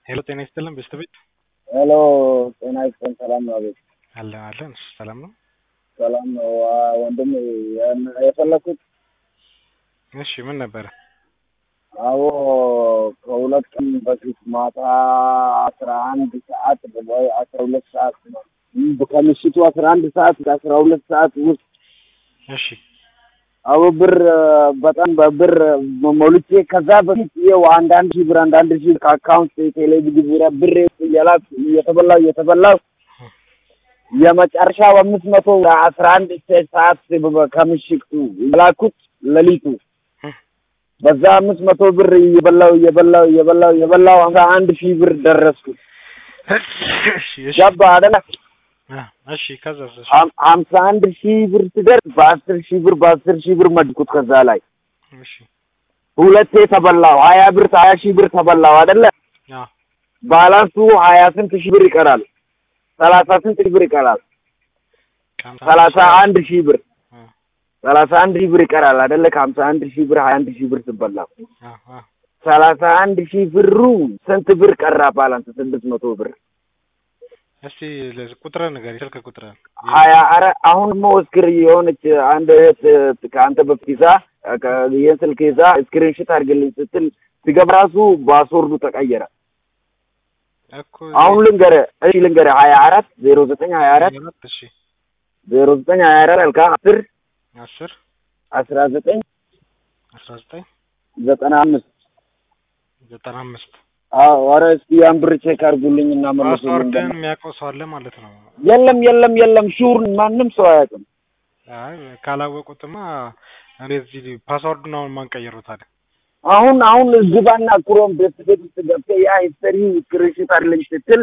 ሄሎ ጤና ይስጥልን ቤተሰቤት ሄሎ ጤና ይስጥልን። ሰላም ነው? አቤት አለን አለን። እሱ ሰላም ነው። ሰላም ነው ዋ- ወንድም ያን- የፈለኩት እሺ ምን ነበረ? አዎ ከሁለት ቀን በፊት ማታ አስራ አንድ ሰዓት ወይ አስራ ሁለት ሰዓት ነው ከምሽቱ አስራ አንድ ሰዓት አስራ ሁለት ሰዓት ውስጥ እሺ አዎ ብር በጣም በብር ሞልቼ ከዛ በፊት ይኸው አንዳንድ ሺህ ብር አንዳንድ ሺህ ከአካውንት ቴሌቪዥን ብር ብር እየላክ እየተበላው እየተበላው የመጨረሻው አምስት መቶ አስራ አንድ ሰዓት ከምሽቱ የላኩት ሌሊቱ በዛ አምስት መቶ ብር እየበላው እየበላው እየበላው እየበላው ሀምሳ አንድ ሺህ ብር ደረስኩት። እሺ እሺ ገባ አይደለ? አ እሺ ከዛ እሺ ሀም- ሀምሳ አንድ ሺህ ብር ስደርስ በአስር ሺህ ብር በአስር ሺህ ብር መድኩት። ከዛ ላይ እሺ ሁለቴ ተበላው። ሀያ ብር ሀያ ሺህ ብር ተበላው አይደለ? አ ባላንሱ ሀያ ስንት ሺህ ብር ይቀራል? ሰላሳ ስንት ሺህ ብር ይቀራል? ከሀምሳ ሰላሳ ሺህ አንድ ሺህ ብር አ ሰላሳ አንድ ሺህ ብር ይቀራል አይደለ? ከሀምሳ አንድ ሺህ ብር ሀያ አንድ ሺህ ብር ስበላ አ አ ሰላሳ አንድ ሺህ ብሩ ስንት ብር ቀራ? ባላንስ ስድስት መቶ ብር እስቲ ለዚህ ቁጥርህን ንገረኝ፣ ስልክ ቁጥርህን። ሀያ አረ አሁን ሞስክር የሆነች አንድ እህት ከአንተ በፊት ይዛ ከ- ይህን ስልክ ይዛ ስክሪንሽት አድርግልኝ ስትል ሲገባ ራሱ ፓስወርዱ ተቀየረ። እኮ አሁን ልንገርህ፣ እሺ ልንገርህ ሀያ አራት ዜሮ ዘጠኝ ሀያ አራት እሺ ዜሮ ዘጠኝ ሀያ አራት አልካ አስር አስር አስራ ዘጠኝ አስራ ዘጠኝ ዘጠና አምስት ዘጠና አምስት አዎ ኧረ እስኪ ያን ብር ቼክ አድርጉልኝ እና መልሱልኝ። ፓስወርድን የሚያውቀው ሰው አለ ማለት ነው። የለም የለም የለም ሹር ማንም ሰው አያውቅም። አይ ካላወቁትማ እንደዚህ ፓስወርዱን አሁን ማን ቀየረው ታዲያ? አሁን አሁን ግባና ክሮም ቤት ቤት ውስጥ ገብተህ ያ ሂስተሪ ስክሪንሽት አድርግልኝ ስትል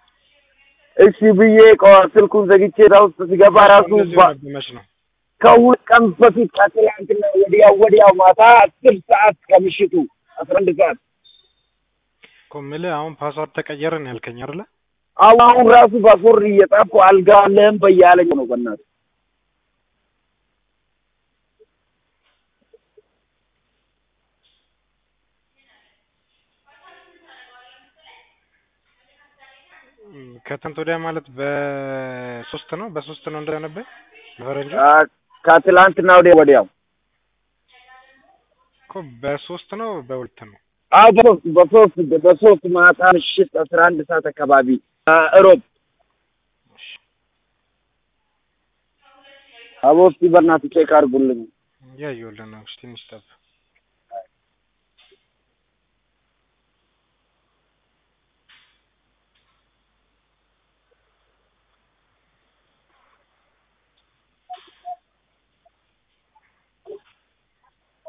እሺ ብዬ ከ- ስልኩን ዘግቼ እዛ ውስጥ ሲገባ ራሱ እንደዚህ ባ- ሆነብህ መች ነው? ከሁለት ቀን በፊት ከትላንትና ወዲያው ወዲያው ማታ አስር ሰዓት ከምሽቱ አስራ አንድ ሰዓት እኮ የምልህ አሁን ፓስወርድ ተቀየረን ያልከኝ አይደለ? አሁን አሁን ራሱ ፓስወርድ እየጻፍኩ አልጋ አለህም በያለኝ ነው በእናትህ እም፣ ከትናንት ወዲያ ማለት በሶስት ነው በሶስት ነው እንደነበረ በፈረንጆ አ፣ ከትላንትና ወዲያ ወዲያው እኮ በሶስት ነው በሁለት ነው። አዎ በሶስት በሶስት በሶስት ማታ ምሽት አስራ አንድ ሰዓት አካባቢ አ፣ እሮብ አቦ እስኪ በእናትህ ቼክ አድርጉልኝ። እያየሁልህ ነው። እሺ ትንሽ ጠብቅ።